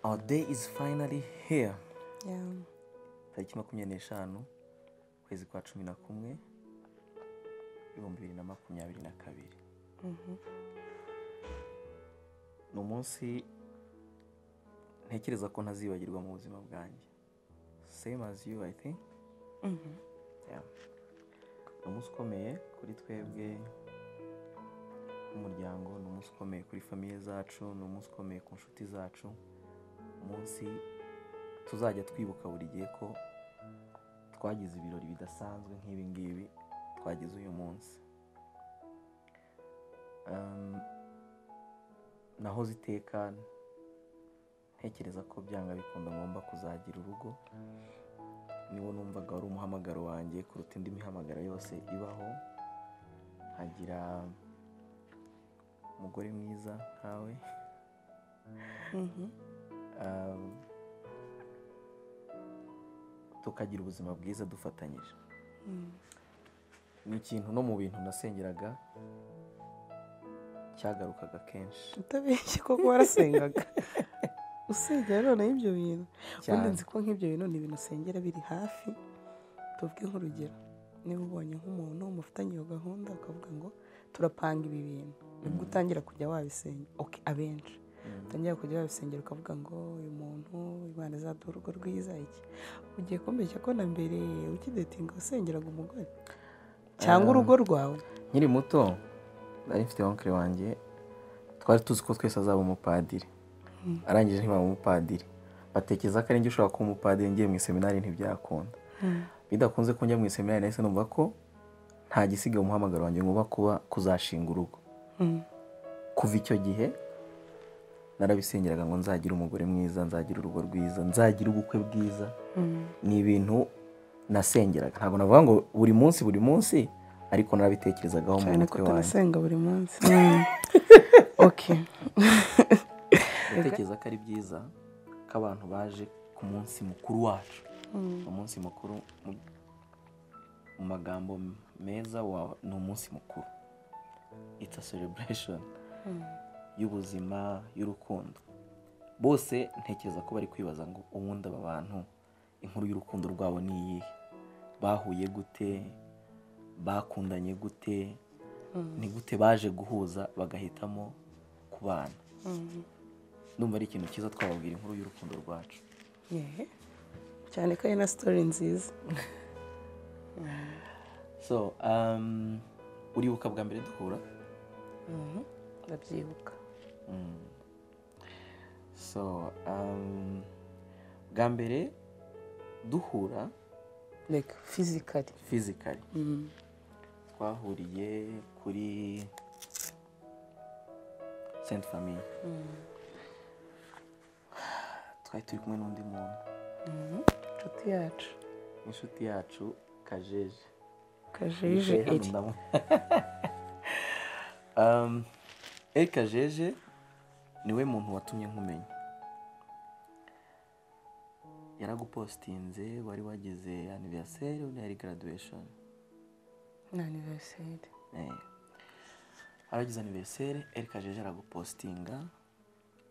Our day is finally here. Yeah. Tariki makumyabiri n'eshanu, ukwezi kwa cumi na kumwe, ibihumbi bibiri na makumyabiri na kabiri. Ni umunsi ntekereza ko ntazibagirwa mu buzima bwanjye. Same as you, I think. Yeah. Ni umunsi ukomeye kuri twebwe nk'umuryango, ni umunsi ukomeye kuri famiye zacu, ni umunsi ukomeye ku nshuti zacu, umunsi tuzajya twibuka buri gihe ko twagize ibirori bidasanzwe nk'ibi ngibi twagize uyu munsi. Um, naho ziteka ntekereza ko byanga bikunda ngomba kuzagira urugo niwo numvaga wari umuhamagaro wanjye kuruta indi mihamagaro yose ibaho nkagira umugore mwiza nkawe Um, tukagira ubuzima bwiza dufatanyije ni ikintu no mu bintu nasengeraga cyagarukaga kenshi utabeshye koko warasengaga usengera noneho ibyo bintu ubundi nzi ko nk'ibyo bintu ni ibintu usengera biri hafi tuvuge nk'urugero niba ubonye nk'umuntu mufitanye iyo gahunda ukavuga ngo turapanga ibi bintu nibwo utangira kujya wabisengera oke abenshi utangira kujya wabisengera ukavuga ngo uyu muntu imana izaduha urugo rwiza iki ugiye kumbeshya ko na mbere ukidetinga wasengeraga umugore cyangwa urugo rwawe nkiri muto nari mfite onkiri wanjye twari tuzi ko twese azaba umupadiri arangije ntibaba umupadiri batekereza ko ari njye ushobora kuba umupadiri ngiye mu iseminari ntibyakunda bidakunze ko njya mu iseminari nahise numva ko nta gisigaye umuhamagaro wanjye ngomba kuba kuzashinga urugo kuva icyo gihe narabisengeraga ngo nzagire umugore mwiza nzagire urugo rwiza nzagire ubukwe bwiza ni ibintu nasengeraga ntabwo navuga ngo buri munsi buri munsi ariko narabitekerezagaho mu cyane ko mutwe wanjye tunasenga buri munsi oke ndatekereza ko ari byiza ko abantu baje ku munsi mukuru wacu umunsi mukuru mu- mu magambo meza wa- ni umunsi mukuru it's a celebration y'ubuzima y'urukundo bose ntekereza ko bari kwibaza ngo ubundi aba bantu inkuru y'urukundo rwabo ni iyihe bahuye gute bakundanye gute ni gute baje guhuza bagahitamo kubana ndumva ari ikintu cyiza twababwira inkuru y'urukundo rwacu Yehe. cyane ko ari na sitori nziza so um, uribuka bwa mbere duhura ndabyibuka so um, bwa mbere duhura like physically fizikari twahuriye kuri senti famiye twari turi kumwe n'undi muntu inshuti yacu inshuti yacu kajeje kajeje Yicaye hano eri ndamu- Um, Eric Kajeje niwe muntu watumye nkumenya yaragupostinze wari wagize anniversary undi yari graduation ni aniveriseri Eh. aragize anniversary Eric Kajeje aragupostinga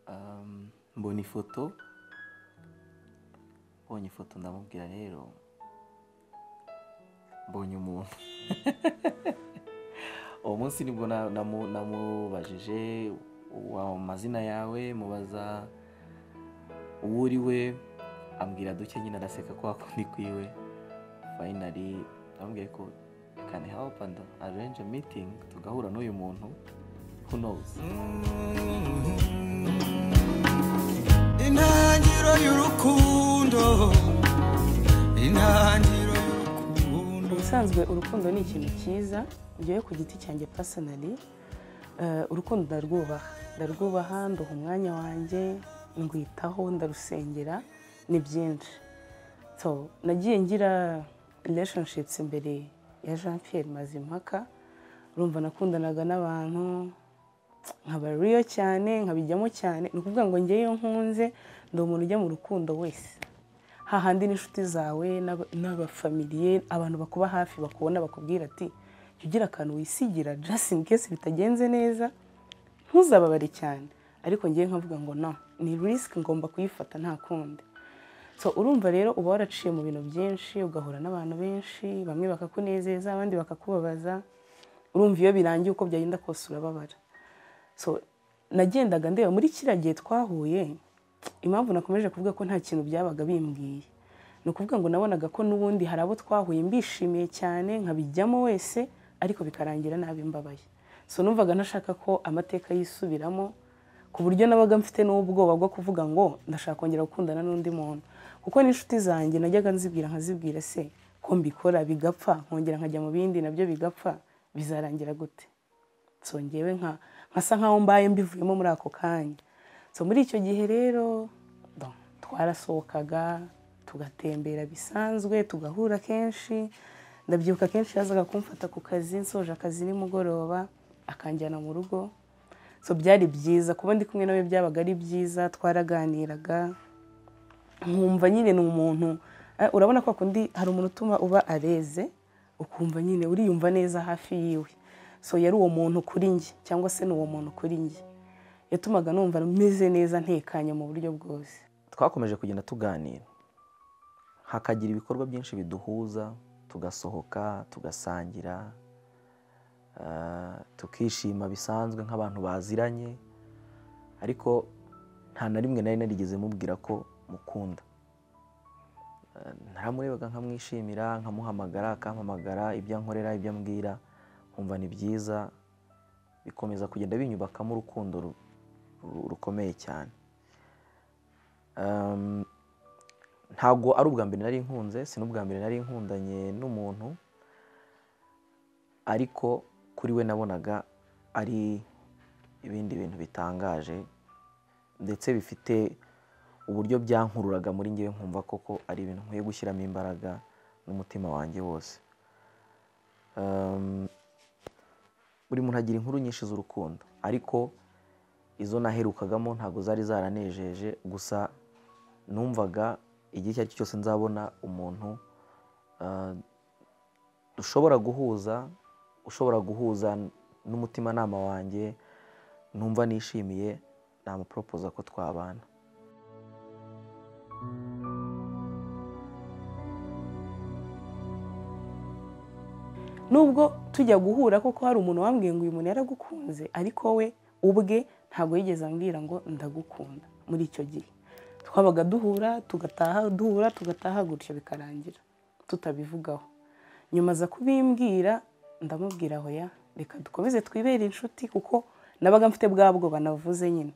um, mbona ifoto mbonye ifoto ndamubwira rero mbonye umuntu uwo munsi nibwo na- namu- namubajije wa- amazina yawe mubaza uwo uri we ambwira duke nyine araseka ko hakundi kwiwe fayinari amubwiye ko kani help and arrange a meeting tugahura n'uyu muntu who knows intangiriro y'urukundo intangiriro y'urukundo ubusanzwe urukundo ni ikintu cyiza ngewe ku giti cyanjye pasinari urukundo ndarwubaha ndarwubaha nduha umwanya wanjye ndwitaho ndarusengera ni byinshi so nagiye ngira relationships imbere ya jean pierre mazimpaka urumva nakundanaga n'abantu nkaba real cyane nkabijyamo cyane ni ukuvuga ngo njyewe iyo nkunze ndi umuntu ujya mu rukundo wese hahandi n'inshuti zawe n'aba- n'abafamiliye abantu bakuba hafi bakubona bakubwira ati jya ugira akantu wisigira just in case bitagenze neza ntuzababare cyane ariko ngewe nkavuga ngo no ni risk ngomba kuyifata nta kundi so urumva rero uba waraciye mu bintu byinshi ugahura n'abantu benshi bamwe bakakunezeza abandi bakakubabaza urumva iyo birangiye uko byagenda kose urababara so nagendaga ndeba muri kiriya gihe twahuye impamvu nakomeje kuvuga ko nta kintu byabaga bimbwiye ni ukuvuga ngo nabonaga ko n'ubundi hari abo twahuye mbishimiye cyane nkabijyamo wese ariko bikarangira nabi mbabaye so numvaga ntashaka ko amateka yisubiramo ku buryo nabaga mfite n'ubwoba bwo kuvuga ngo ndashaka kongera gukundana n'undi muntu kuko n'inshuti zanjye najyaga nzibwira nkazibwira se ko mbikora bigapfa nkongera nkajya mu bindi nabyo bigapfa bizarangira gute so ngewe nka nkasa nkaho mbaye mbivuyemo muri ako kanya so muri icyo gihe rero bon, twarasohokaga tugatembera bisanzwe tugahura kenshi ndabyibuka kenshi yazaga kumfata ku kazi nsoje akazi nimugoroba akanjyana mu rugo so byari byiza kuba ndi kumwe nawe byabaga ari byiza twaraganiraga nkumva nyine ni umuntu eh, urabona ko kundi hari umuntu utuma uba areze ukumva nyine uriyumva neza hafi yiwe so yari uwo muntu kuri njye cyangwa se ni uwo muntu kuri njye yatumaga numva meze neza ntekanye mu buryo bwose twakomeje kugenda tuganira hakagira ibikorwa byinshi biduhuza tugasohoka tugasangira ah, tukishima bisanzwe nk'abantu baziranye ariko nta na rimwe nari narigeze mubwira ko mukunda Ah, naramurebaga nkamwishimira nkamuhamagara akampamagara ibyo ankorera ibyo ambwira nkumva ni byiza bikomeza kugenda binyubakamo urukundo ru- ru- rukomeye cyane Um, ntabwo ari ubwa mbere nari nkunze si n'ubwa mbere nari nkundanye n'umuntu ariko kuri we nabonaga ari ibindi bintu bitangaje ndetse bifite uburyo byankururaga muri ngewe nkumva koko ari ibintu nkwiye gushyiramo imbaraga n'umutima wanjye wose Um, buri muntu agira inkuru nyinshi z'urukundo ariko izo naherukagamo ntabwo zari zaranejeje gusa numvaga igihe icyo ari cyo cyose nzabona umuntu ah, dushobora guhuza ushobora guhuza n'umutimanama wanjye numva nishimiye namuporopoza ko twabana nubwo tujya guhura koko hari umuntu wambwiye ngo uyu muntu yaragukunze ariko we ubwe ntabwo yigeze ambwira ngo ndagukunda muri icyo gihe twabaga duhura tugataha duhura tugataha gutyo bikarangira tutabivugaho nyuma aza kubimbwira ndamubwira aho ya reka dukomeze twibere inshuti kuko nabaga mfite bwa bwoba navuze nyine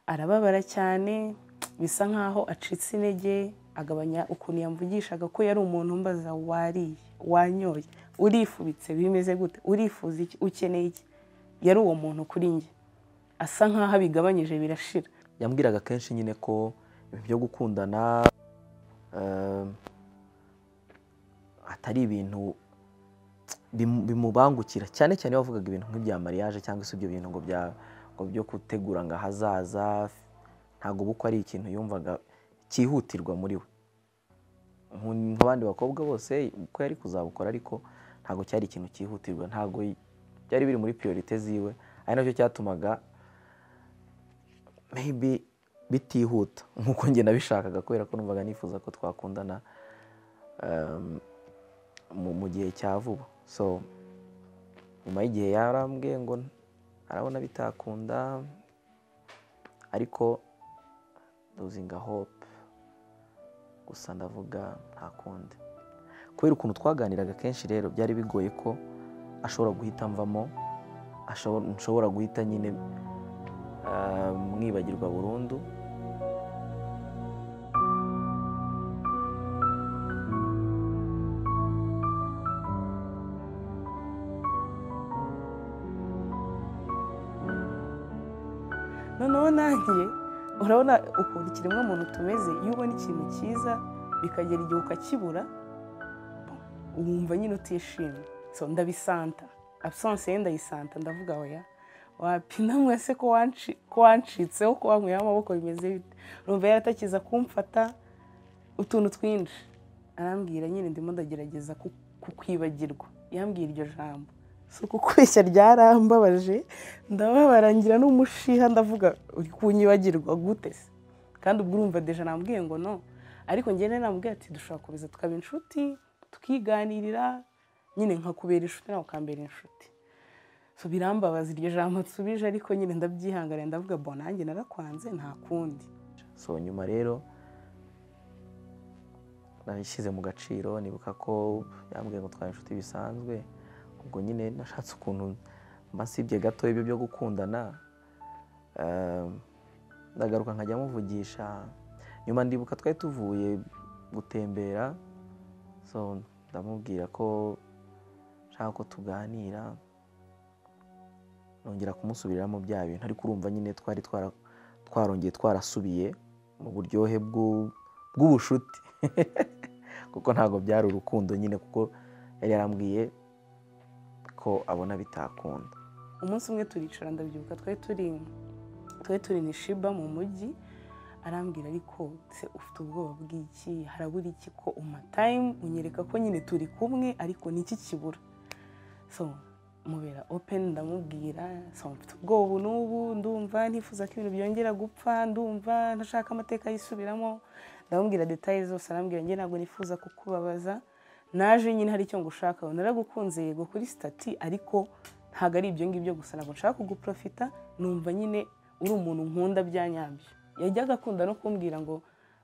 arababara cyane bisa nkaho acitse intege agabanya ukuntu yamvugishaga ko yari umuntu mbaza wariye wanyoye urifubitse bimeze gute urifuza iki ukeneye iki yari uwo muntu kuri njye asa nkaho abigabanyije birashira yambwiraga kenshi nyine ko ibintu byo gukundana eh, atari ibintu bimu- bimubangukira cyane cyane iyo wavugaga ibintu nk'ibya mariage cyangwa se ibyo bintu ngo bya ngo byo gutegura ngo ahazaza ntabwo ubukwe ari ikintu yumvaga cyihutirwa muri we Nku- nk'abandi bakobwa bose ubukwe yari kuzabukora ariko ntabwo cyari ikintu cyihutirwa ntabwo y- byari biri muri priorite ziwe ari nacyo cyatumaga maybe bitihuta nk'uko njye nabishakaga kubera ko numvaga nifuza ko twakundana um, mu mu gihe cya vuba so nyuma y'igihe yarambwiye ngo arabona bitakunda ariko duzinga hope gusa ndavuga nta kundi kubera ukuntu twaganiraga kenshi rero byari bigoye ko ashobora guhita mvamo ashobora- nshobora guhita nyine ah, mwibagirwa burundu noneho nanjye urabona ukuntu ikiremwa muntu tumeze iyo ubona ikintu cyiza bikagera igihe ukakibura wumva nyine utishimye so ndabisanta absence ye ndayisanta ndavuga oya wapi namwe se ko wanci- ko wancitseho ko wankuyeho amaboko bimeze bite urumva yaratakiza kumfata utuntu twinshi arambwira nyine ndimo ndagerageza ku- kukwibagirwa yambwira iryo jambo si ukukweshya ryarambabaje ndababarangira n'umushiha ndavuga uri kunyibagirwa gute se kandi ubwo urumva deja nambwiye ngo no ariko njyewe nambwiye ati dushobora kubiza tukaba inshuti tukiganirira nyine nkakubera inshuti nawe ukambera inshuti so birambabaza iryo jambo nsubije ariko nyine ndabyihanganira ndavuga bo nanjye narakwanze nta kundi so nyuma rero nabishyize mu gaciro nibuka ko yambwiye ngo twari inshuti bisanzwe ubwo nyine nashatse ukuntu mbasibye gato ibyo byo gukundana eh, ndagaruka nkajya muvugisha nyuma ndibuka twari tuvuye gutembera so ndamubwira ko nshaka ko tuganira nongera kumusubiramo bya bintu ariko urumva nyine twari twara twarongeye twarasubiye mu buryohe bw'u- bw'ubucuti kuko ntabwo byari urukundo nyine kuko yari yarambwiye ko abona bitakunda umunsi umwe turicara ndabyibuka twari turi twari turi ni shiba mu mujyi arambwira ariko se ufite ubwoba bw'iki harabura iki ko umatayimu unyereka ko nyine turi kumwe ariko niki kibura so mubera openi ndamubwira so mfite ubwoba ubu n'ubu ndumva ntifuza ko ibintu byongera gupfa ndumva ntashaka amateka yisubiramo ndamubwira detaye zose arambwira njye ntabwo nifuza kukubabaza naje nyine hari icyo ngushaka naragukunze yego kuri sitati ariko ntabwo ari ibyo ngibyo gusa ntabwo nshaka kuguprofita numva nyine uri umuntu nkunda bya nyabyo yajyaga akunda no kumbwira ngo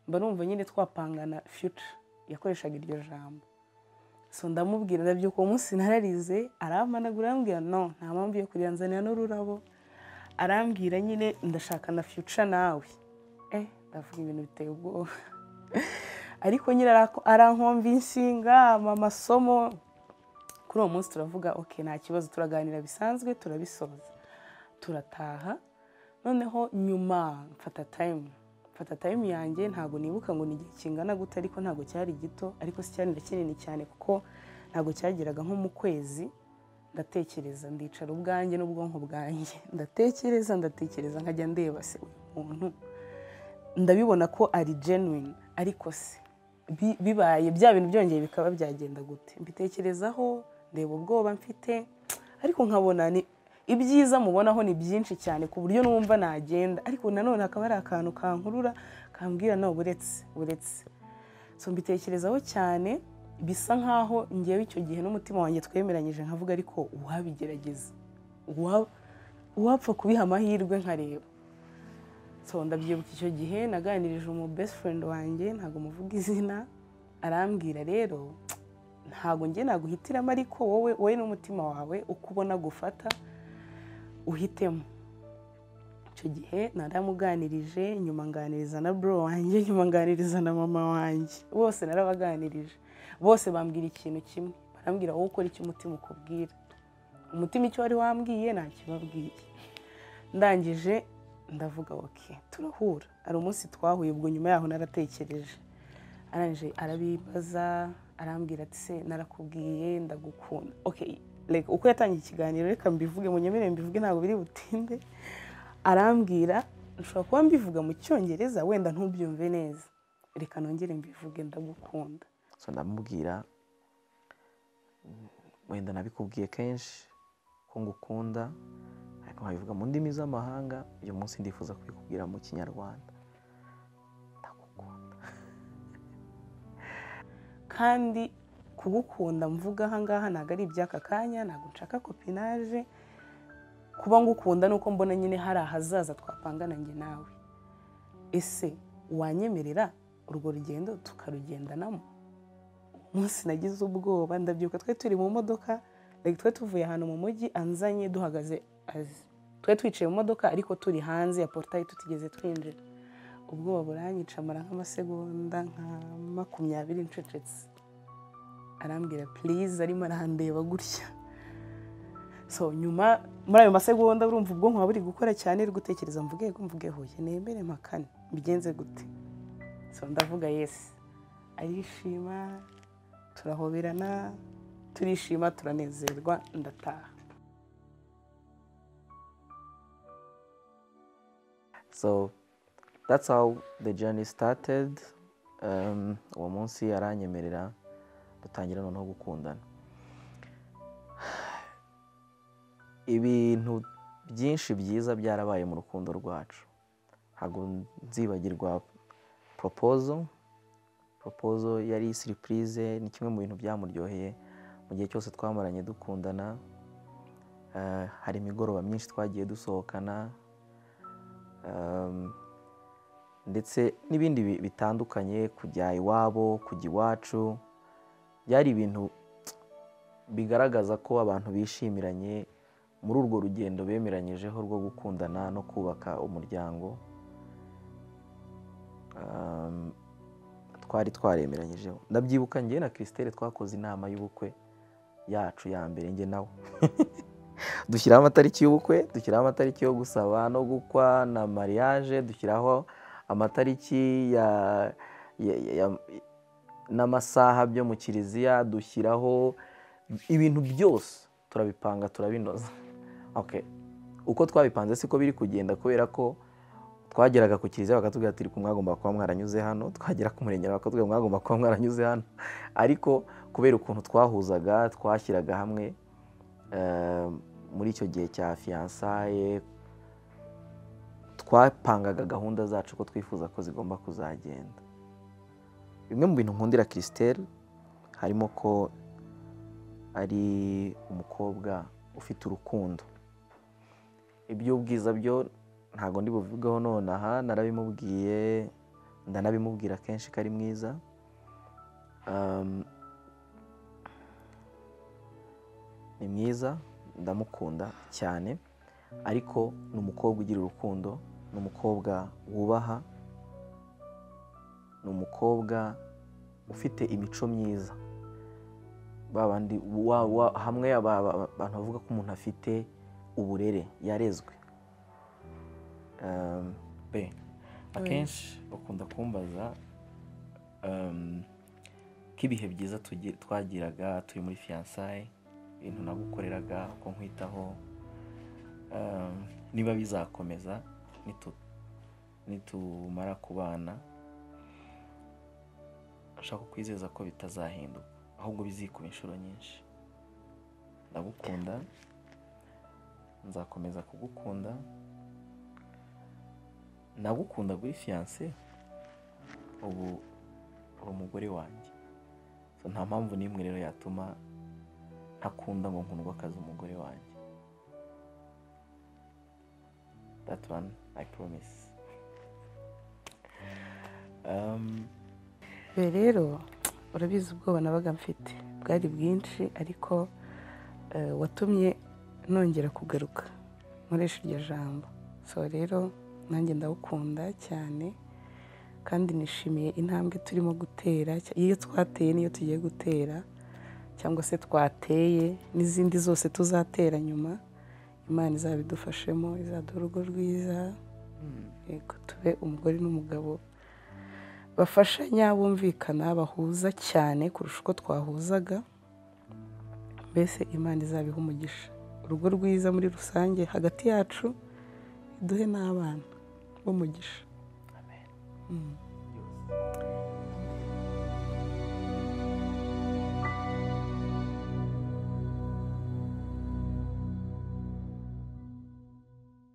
mba numva nyine twapangana future yakoreshaga iryo jambo so ndamubwira ndabyuka uwo munsi nararize arampanagura arambwira no nta mpamvu yo kuranzanira n'ururabo arambwira nyine ndashaka na future nawe eh ndavuga ibintu biteye ubwoba ariko nyine ara- arankomba inshinga ampa amasomo kuri uwo munsi turavuga ok nta kibazo turaganira bisanzwe turabisoza turataha noneho nyuma mfata tayimu mfata tayimu yanjye ntabwo nibuka ngo ni igihe kingana gute ariko ntabwo cyari gito ariko si cyari na kinini cyane kuko ntabwo cyageraga nko mu kwezi ndatekereza ndicara ubwanjye n'ubwonko bwanjye ndatekereza ndatekereza nkajya ndeba se uyu muntu ndabibona ko ari genuine ariko se bi- bibaye bya bintu byongeye bikaba byagenda gute mbitekerezaho ndeba ubwoba mfite ariko nkabona ni ibyiza mubonaho ni byinshi cyane ku buryo numva nagenda ariko nanone hakaba hari akantu kankurura kambwira nawe buretse buretse so mbitekerezaho cyane bisa nkaho ngewe icyo gihe n'umutima wanjye twemeranyije nkavuga ariko uwabigerageza uwa- uwapfa kubiha amahirwe nkareba so ndabyibuka icyo gihe naganirije umu best friend wanjye ntabwo muvuga izina arambwira rero ntabwo njye naguhitiramo ariko wowe wowe n'umutima wawe uko ubona gufata uhitemo icyo gihe naramuganirije nyuma nganiriza na bro wanjye nyuma nganiriza na mama wanjye bose narabaganirije bose bambwira ikintu kimwe barambwira wowe ukora icyo umutima ukubwira umutima icyo wari wambwiye ntakibabwiye ndangije ndavuga oke turahura hari umunsi twahuye ubwo nyuma yaho naratekereje arangije arabibaza arambwira ati se narakubwiye ndagukunda oke reka uko yatangiye ikiganiro reka mbivuge mu nyemere mbivuge ntabwo biri butinde arambwira nshobora kuba mbivuga mu cyongereza wenda ntubyumve neza reka nongere mbivuge ndagukunda so ndamubwira "Mm, wenda nabikubwiye kenshi ko ngukunda ariko nkabivuga mu ndimi z'amahanga uyu munsi ndifuza kubikubwira mu kinyarwanda ndagukunda kandi kugukunda mvuga aha ngaha ntabwo ari iby'aka kanya ntabwo nshaka kopinaje kuba ngukunda ni uko mbona nyine hari ahazaza twapangana njye nawe ese wanyemerera urwo rugendo tukarugendanamo umunsi nagize ubwoba ndabyuka twe turi mu modoka like twe tuvuye ahantu mu mujyi anzanye duhagaze azi twe twicaye mu modoka ariko turi hanze ya porutayi tutigeze twinjira ubwoba buranyica amara nk'amasegonda nka makumyabiri ncecetse arambwira purize arimo arandeba gutya so nyuma muri ayo masegonda urumva ubwonko buba buri gukora cyane uri gutekereza mvuge ko mvuge huye nemere mpakane mbigenze gute so ndavuga yesi arishima turahoberana turishima turanezerwa ndataha So that's how the journey started. Um, uwo munsi aranyemerera dutangira noneho gukundana. Ibintu byinshi byiza byarabaye mu rukundo rwacu. Ntabwo nzibagirwa proposal. Proposal yari surprise ni kimwe mu bintu byamuryoheye mu gihe cyose twamaranye dukundana. Eh, hari imigoroba myinshi twagiye dusohokana, Um, ndetse n'ibindi bi- bitandukanye kujya iwabo kujya iwacu byari ibintu bigaragaza ko abantu bishimiranye muri urwo rugendo bemeranyijeho rwo gukundana no kubaka umuryango Um, twari twaremeranyijeho ndabyibuka njye na christelle twakoze inama y'ubukwe yacu ya mbere njye nawe dushyiraho amatariki y'ubukwe dushyiraho amatariki yo gusaba no gukwa na mariage dushyiraho amatariki ya, ya, ya, ya n'amasaha byo mu kiliziya dushyiraho ibintu byose turabipanga turabinoza okay. uko twabipanze siko biri kugenda kubera ko twageraga ku kiliziya bakatubwira ati "Ariko mwagomba kuba mwaranyuze hano twagera ku murengera bakatubwira mwagomba kuba mwaranyuze hano ariko kubera ukuntu twahuzaga twashyiraga hamwe eh, muri icyo gihe cya fiyansaye twapangaga gahunda zacu ko twifuza ko zigomba kuzagenda bimwe mu bintu nkundira christelle harimo ko ari umukobwa ufite urukundo iby'ubwiza byo ntabwo ndi buvugeho nonaha narabimubwiye ndanabimubwira kenshi ko ari mwiza Um, ni mwiza ndamukunda cyane ariko ni umukobwa ugira urukundo ni umukobwa wubaha ni umukobwa ufite imico myiza ba bandi wa- wa- hamwe aba- aba- abantu bavuga ko umuntu afite uburere yarezwe Um, be akenshi bakunda kumbaza um, ko ibihe byiza tugi- twagiraga turi muri fiyansaye ibintu nagukoreraga uko nkwitaho um, niba bizakomeza nitu- nitumara kubana nshaka kwizeza ko bitazahinduka ahubwo bizikuba inshuro nyinshi ndagukunda nzakomeza kugukunda nagukunda kuri fiyanse ubu uri umugore wanjye So, nta mpamvu n'imwe rero yatuma ntakunda ngo nkundwa akazi umugore wanjye that one i promise um, be rero urabizi ubwoba nabaga mfite bwari bwinshi ariko eh, watumye nongera kugaruka nkoresha iryo jambo so rero nanjye ndawukunda cyane kandi nishimiye intambwe turimo gutera cya- iyo twateye n'iyo tugiye gutera cyangwa se twateye n'izindi zose tuzatera nyuma imana izabidufashemo izaduha urugo rwiza yego tube umugore n'umugabo bafashanya bumvikana bahuza cyane kurusha uko twahuzaga mbese imana izabiha umugisha urugo rwiza muri rusange hagati yacu iduhe n'abana b'umugisha amen. Mm.